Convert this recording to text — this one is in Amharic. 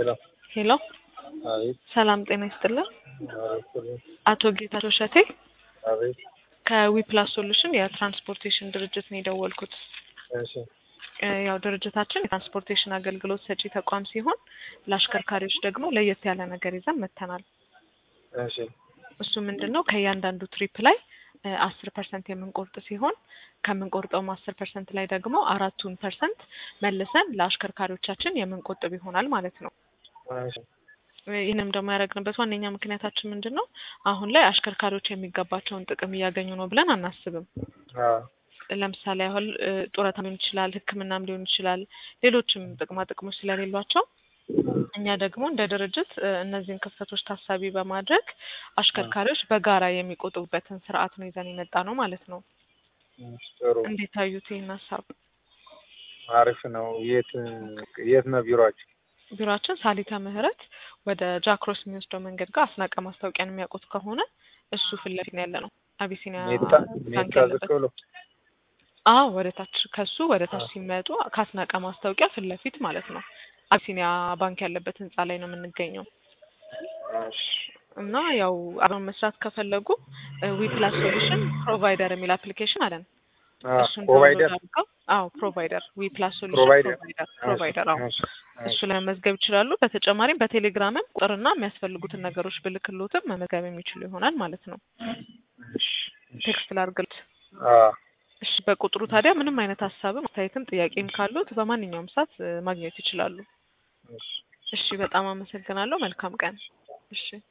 ሄሎ ሄሎ አቤት ሰላም ጤና ይስጥልን። አቤት አቶ ጌታቸው እሸቴ አቤት ከዊፕላስ ሶሉሽን የትራንስፖርቴሽን ድርጅት ነው የደወልኩት። እሺ እ ያው ድርጅታችን የትራንስፖርቴሽን አገልግሎት ሰጪ ተቋም ሲሆን ለአሽከርካሪዎች ደግሞ ለየት ያለ ነገር ይዘን መጥተናል። እሺ እሱ ምንድን ነው ከእያንዳንዱ ትሪፕ ላይ አስር ፐርሰንት የምንቆርጥ ሲሆን ከምንቆርጠውም አስር ፐርሰንት ላይ ደግሞ አራቱን ፐርሰንት መልሰን ለአሽከርካሪዎቻችን የምንቆጥብ ይሆናል ማለት ነው። እሺ ይህንም ደግሞ ያደረግንበት ዋነኛ ምክንያታችን ምንድን ነው? አሁን ላይ አሽከርካሪዎች የሚገባቸውን ጥቅም እያገኙ ነው ብለን አናስብም። አዎ ለምሳሌ ያህል እ ጡረታ ሊሆን ይችላል፣ ሕክምናም ሊሆን ይችላል፣ ሌሎችም ጥቅማ ጥቅሞች ስለሌሏቸው እኛ ደግሞ እንደ ድርጅት እ እነዚህን ክፍተቶች ታሳቢ በማድረግ አሽከርካሪዎች በጋራ የሚቆጥቡበትን ስርዓት ነው ይዘን የመጣ ነው ማለት ነው። እሺ፣ ጥሩ እንዴት አዩት ይህን ሀሳብ? አሪፍ ነው። የት የት ነው ቢሮአችሁ? ቢሮአችን ሳሊተ ምህረት ወደ ጃክሮስ የሚወስደው መንገድ ጋር አስናቀ ማስታወቂያን የሚያውቁት ከሆነ እሱ ፊት ለፊት ነው ያለ ነው። አቢሲኒያ ሜታ ባንክ ሜታ ያለበት ዝቅ ብሎ አዎ ወደ ታች ከሱ ወደ ታች ሲመጡ ከአስናቀ ማስታወቂያ ፊት ለፊት ማለት ነው። አቢሲኒያ ባንክ ያለበት ህንጻ ላይ ነው የምንገኘው እሺ እና ያው አብረን መስራት ከፈለጉ ዊፕላስ ሶሉሽን ፕሮቫይደር የሚል አፕሊኬሽን አለን። አዎ እሱን ፕሮቫይደር ዳውንሎድ አድርገው አዎ ፕሮቫይደር ዊፕላስ ሶሉሽን ፕሮቫይደር ፕሮቫይደር ፕሮቫይደር አዎ እሺ እሱ ላይ መመዝገብ ይችላሉ። በተጨማሪም በቴሌግራምም ቁጥርና የሚያስፈልጉትን ነገሮች ብልክሎትም መመዝገብ የሚችሉ ይሆናል ማለት ነው። እሺ ቴክስት ላድርግልት። አዎ እሺ በቁጥሩ ታዲያ ምንም አይነት ሀሳብም አስተያየትም ጥያቄም ካሉት በማንኛውም ሰዓት እ ማግኘት ይችላሉ። እሺ እሺ በጣም አመሰግናለሁ። መልካም ቀን። እሺ